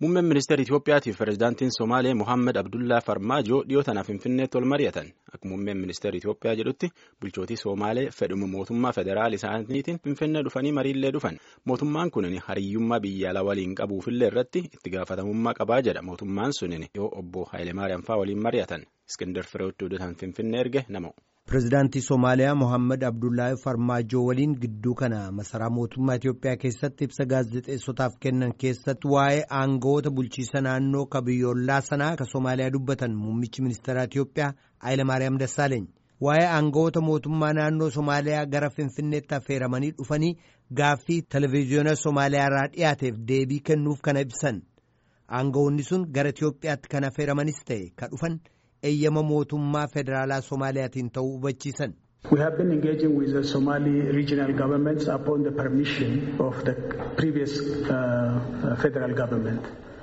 Muummeen ministeera Itoophiyaatiif pirezidaantiin Somaalee Mohaammed Abdullaa Farmaajoo dhiyoo tanaaf Finfinneetti wal mari'atan. Akka muummeen ministeera Itoophiyaa jedhutti bulchootii Somaalee fedhuma mootummaa federaal isaaniitiin Finfinnee dhufanii mariillee dhufan. Mootummaan kunin hariyyummaa biyya alaa waliin qabuufillee irratti itti gaafatamummaa qabaa jedha. Mootummaan sunin yoo obbo Haayilemaariyaam fa'aa waliin mari'atan. Iskindar Fireewotti odeessan Finfinnee erge nama. Pireezidaantii Somaaliyaa Mohaammed Abdullaahi Farmaajoo waliin gidduu kana masaraa mootummaa Itoophiyaa keessatti ibsa gaazexeessotaaf kennan keessatti waa'ee aangawoota bulchiisa naannoo ka biyyoolaa sanaa ka Somaaliyaa dubbatan muummichi ministeeraa Itoophiyaa Hayilamaariyaam Dassaaleeny. Waa'ee aangawoota mootummaa naannoo Somaaliyaa gara Finfinneetti affeeramanii dhufanii gaaffii televezyiyoona Somaaliyaa irraa dhiyaateef deebii kennuuf kana ibsan. Aangawoonni sun gara Itoophiyaatti kan affeeramanis ta'e ka dhufan. eeyyama mootummaa federaalaa Somaaliyaatiin ta'uu hubachiisan. We have been engaging with the Somali regional governments upon the permission of the previous uh, federal government.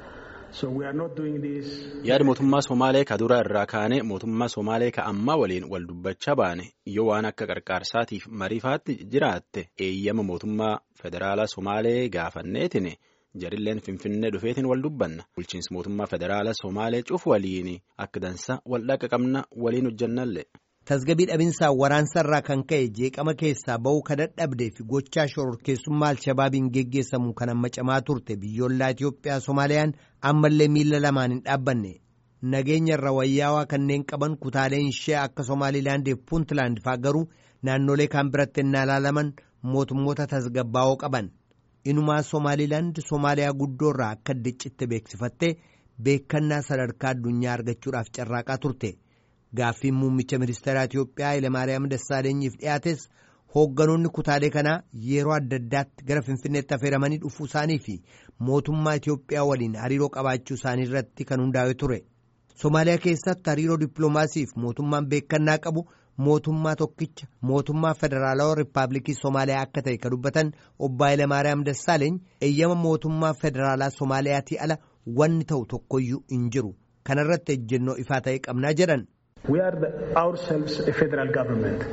So we are not doing this. Yaada mootummaa Somaalee ka dura irraa kaane mootummaa Somaalee ka ammaa waliin wal dubbachaa baane yoo waan akka qarqaarsaatiif mariifaatti jiraatte eeyyama mootummaa federaalaa Somaalee gaafanneetini. jarilleen finfinnee dhufeetiin wal dubbanna bulchiinsi mootummaa federaalaa somaalee cufu waliin akka dansa wal dhaqa qabna waliin hojjannallee. tasgabii dhabinsaa waraansa kan ka'e jeeqama keessaa ba'uu ka dadhabdee fi gochaa shororkeessummaa alshabaabiin geggeessamu kan amma camaa turte biyyoolaa Itoophiyaa Somaaliyaan ammallee miila lamaan hin dhaabbanne nageenya irra wayyaawaa kanneen qaban kutaaleen ishee akka Somaalilaandii fi Puuntlaand fa'aa garuu naannolee kaan biratti innaa ilaalaman mootummoota tasgabbaa'oo qaban. inumaa Somaalilaand Somaaliyaa guddoorraa akka diccitte beeksifattee beekannaa sadarkaa addunyaa argachuudhaaf carraaqaa turte gaaffiin muummicha ministeeraa Itoophiyaa Hayilamaariyaam Dassaalenyiif dhiyaates hoogganoonni kutaalee kanaa yeroo adda addaatti gara Finfinneetti affeeramanii dhufuu isaanii fi mootummaa Itoophiyaa waliin hariiroo qabaachuu isaanii irratti kan hundaa'e ture. Somaaliyaa keessatti hariiroo dippiloomaasiif mootummaan beekannaa qabu. mootummaa tokkicha mootummaa federaalawaa riippaabilikii Somaaliyaa akka ta'e kan dubbatan obbo Hayilamaariyaam Dassaaleeny eeyyama mootummaa federaalaa Somaaliyaatii ala wanni ta'u tokkoyyuu hin jiru kanarratti ejjennoo ifaa ta'e qabnaa jedhan. We are the, ourselves a federal government.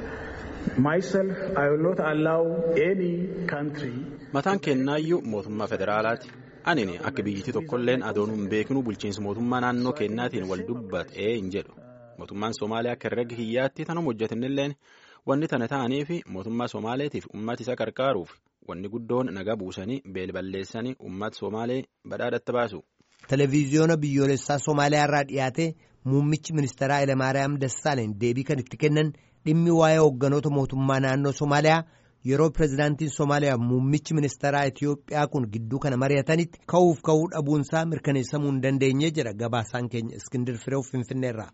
Myself, I will not allow any country. Mataan kennaayyuu mootummaa federaalaati. Anini akka biyyittii tokkolleen adoon hin beeknu bulchiinsi mootummaa naannoo kennaatiin wal dubbatee hin jedhu. mootummaan Somaaliyaa akka herrega kiyyaatti tanuma hojjetanilleen wanni tana ta'anii fi mootummaa Somaaleetiif uummata isa qarqaaruuf wanni guddoon nagaa buusanii beelballeessanii uummata Somaalee badhaadhatti baasu. Televiziyoona biyyoolessaa Somaaliyaa irraa dhiyaate muummichi ministeeraa Hayilamaariyaam Dassaaleen deebii kan itti kennan dhimmi waa'ee hoogganoota mootummaa naannoo Somaaliyaa yeroo pirezidaantiin Somaaliyaa muummichi ministeeraa Itoophiyaa kun gidduu kana mari'atanitti ka'uuf ka'uu dhabuunsaa mirkaneessamuu hin dandeenye jedha gabaasaan keenya Iskindir Fireew Finfinneerraa.